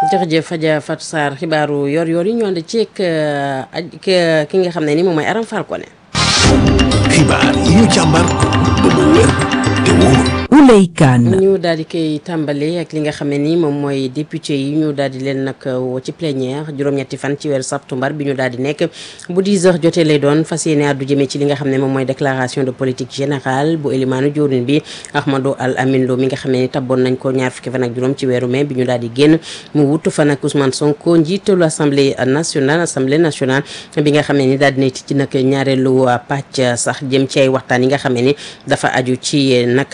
jërëjëf Adja Fatou Sarr xibaaru yor-yor yi ñu ànd ceeg ki nga xam ne ni moom mooy Aram Fall Koné. xibaar yi ñu càmbar ba mu wér te wóor. Ouley Kane. ñu daal di koy tàmbale ak li nga xam ne ni moom mooy député yi ñu daal di leen nag woo ci plénière juróom-ñetti fan ci weeru septembre bi ñu daal di nekk bu 10 heures jotee lay doon fas yéene àddu jëmee ci li nga xam ne moom mooy déclaration de politique générale bu élimaanu jawriñ bi Ahmadou Al Amin Lo mi nga xam ne ni tabboon nañ ko ñaar fukki fan ak juróom ci weeru mai bi ñu daal di génn mu wutu fan ak Ousmane Sonko njiitalu assemblée nationale assemblée nationale bi nga xam ne ni daal di ci nag ñaareelu pàcc sax jëm ci ay waxtaan yi nga xam ne ni dafa aju ci nag